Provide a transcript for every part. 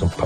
siffa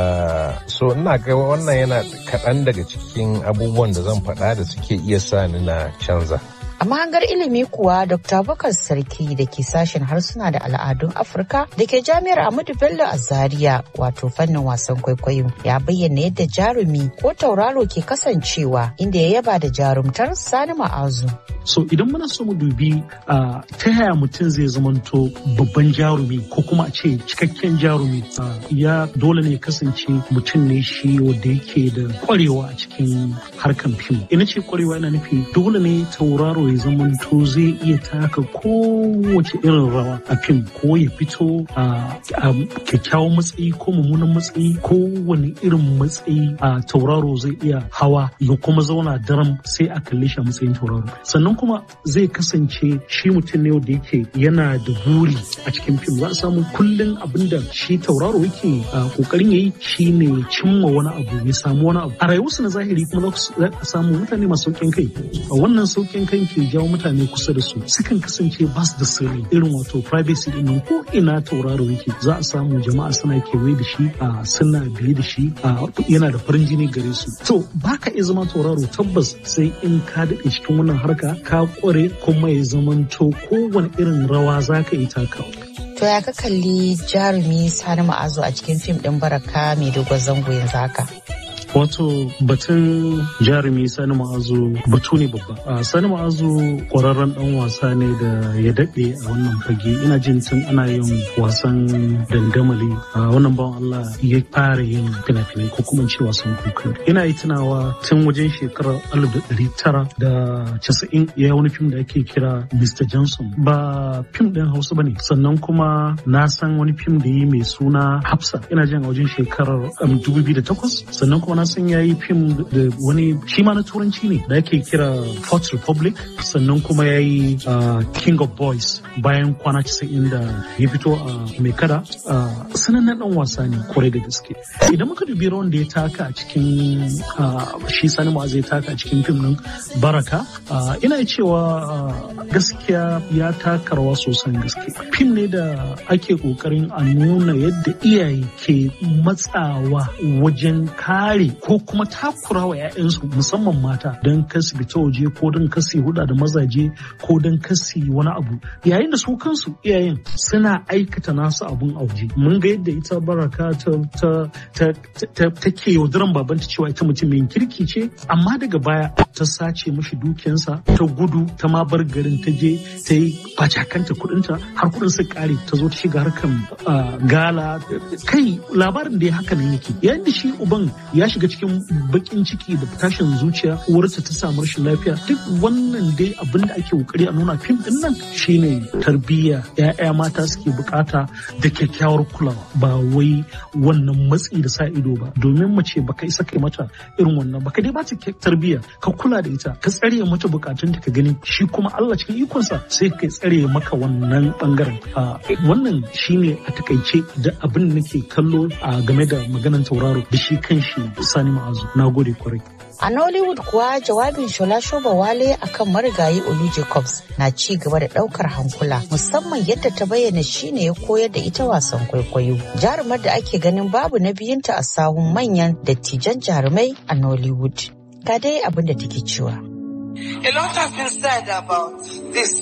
so ina ga wannan yana kaɗan daga cikin abubuwan da zan faɗa da suke iya sa ni na canza A mahangar ilimi kuwa Dr. Bakar Sarki da ke sashen harsuna da al'adun Afirka da ke jami'ar Ahmadu Bello a Zaria wato fannin wasan kwaikwayo ya bayyana yadda jarumi ko tauraro ke kasancewa inda ya yaba da jarumtar Sani Ma'azu. So idan muna so mu dubi uh, ta yaya mutum zai zamanto babban jarumi ko kuma a ce cikakken jarumi uh, ya dole ne kasance mutum ne shi wanda yake da kwarewa a cikin harkan fim. Ina ce kwarewa yana nufi dole ne tauraro ya zamanto zai iya taka kowace irin rawa a fim ko ya fito a kyakkyawan matsayi ko mummunan matsayi ko wani irin matsayi a tauraro zai iya hawa ya kuma zauna daram sai a kalle shi a matsayin tauraro sannan kuma zai kasance shi mutum ne da yake yana da buri a cikin fim za a samu kullum abinda shi tauraro yake kokarin yayi shine cimma wani abu ya samu wani abu a rayuwarsu na zahiri kuma za a samu mutane masu saukin kai wannan saukin kai ke jawo mutane kusa da su sukan kasance ba su da sirri irin wato privacy din nan ko ina tauraro yake za a samu jama'a suna kewaye da shi a suna biye da shi a yana da farin jini gare su to baka iya zama tauraro tabbas sai in ka daɗe cikin wannan harka ka kware kuma ya zamanto kowane irin rawa za ka yi takawa To ya ka kalli jarumi Sani Ma'azu a cikin fim ɗin Baraka mai dogon zango yanzu haka? Wato batun jarumi Sani Ma'azu batu ne babba. Sani Ma'azu kwararren dan wasa ne da ya daɗe a wannan fage. Ina jin tun ana yin wasan dangamali. Wannan bawan Allah ya fara yin fina-finai ko kuma ce wasan kuka. Ina yi tunawa tun wajen shekarar alif da ɗari tara da casa'in ya wani fim da ake kira Mr. Johnson. Ba fim ɗin Hausa ba ne. Sannan kuma na san wani fim da yi mai suna Hafsa. Ina jin a wajen shekarar dubu biyu da takwas. Sannan kuma na san ya yi fim da wani shi ma na turanci ne da ake kira Fourth Republic sannan kuma ya yi King of Boys bayan kwana casa'in da ya fito a mai kada sanannen dan wasa ne kwarai da gaske idan muka dubi rawan da ya taka a cikin shi sani ma zai taka a cikin fim din baraka ina cewa gaskiya ya taka rawa sosan gaske fim ne da ake kokarin a nuna yadda iyaye ke matsawa wajen kare ko kuma takura wa 'ya'yansu musamman mata don kasi fita waje ko don kasi huda da mazaje ko don kasi wani abu yayin da su kansu iyayen suna aikata nasu abun a waje mun ga yadda ita baraka ta take yaudaran babanta cewa ita mutum mai kirki ce amma daga baya ta sace mashi dukiyansa ta gudu ta ma bar garin ta je ta yi bacakanta kudinta har kudin su kare ta zo ta shiga harkan gala kai labarin da ya haka ne yake yayin da shi uban ya shiga cikin bakin ciki da tashin zuciya uwarsa ta samu rashin lafiya duk wannan dai abin da ake kokari a nuna fim din nan shine tarbiyya ya'ya mata suke bukata da kyakkyawar kulawa ba wai wannan matsi da sa ido ba domin mace baka isa kai mata irin wannan baka dai bata tarbiyya ka kula da ita ka tsare mata bukatun ta ka gani shi kuma Allah cikin ikonsa sai ka tsare maka wannan bangaren wannan shine a takaice da abin da nake kallo a game da maganan tauraro da shi kan shi Sani Ma'azu. Na gode kwarai. A Nollywood kuwa jawabin Shola Shoba Wale akan marigayi Olu Jacobs na ci gaba da daukar hankula musamman yadda ta bayyana shine ya koyar da ita wasan kwaikwayo. Jarumar da ake ganin babu na biyunta a sahun manyan dattijan jarumai a Nollywood. Ga dai abin da take cewa. A lot has been said about this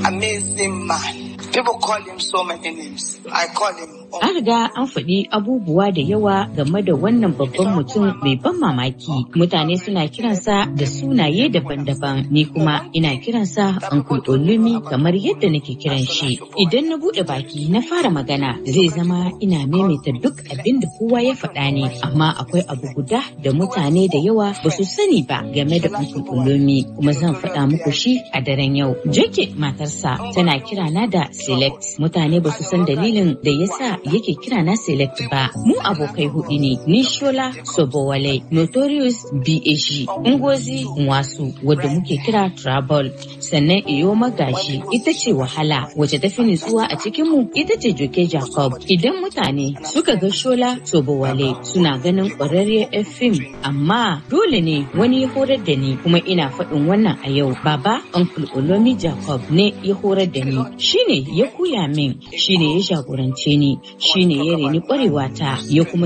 amazing man. People call him so many names. I call him An riga an faɗi abubuwa da yawa game da wannan babban mutum mai ban mamaki. Mutane suna kiransa da sunaye daban-daban, ni kuma ina kiransa Uncle Olumi kamar yadda nake kiran shi. Idan na buɗe baki na fara magana zai zama ina maimaita duk abin da kowa ya faɗa ne, amma akwai abu guda da mutane da yawa ba su sani ba game da Uncle Olumi, kuma zan faɗa muku shi a daren yau. Jake matarsa tana kirana da Select. Mutane ba su san dalilin da yasa yake kira na select ba mu abokai hudu ne ni shola sobowale notorious bash ngozi nwasu wadda muke kira trouble sannan iyo magashi ita ce wahala wacce ta fi nutsuwa a cikin mu ita ce joke jacob idan mutane suka ga shola sobowale suna ganin kwararriyar fim amma dole ne wani ya horar da ni kuma ina faɗin wannan a yau baba uncle olomi jacob ne ya horar da ni shine ya koya min shine ya jagorance ni shine ya reni kwarewa ta ya kuma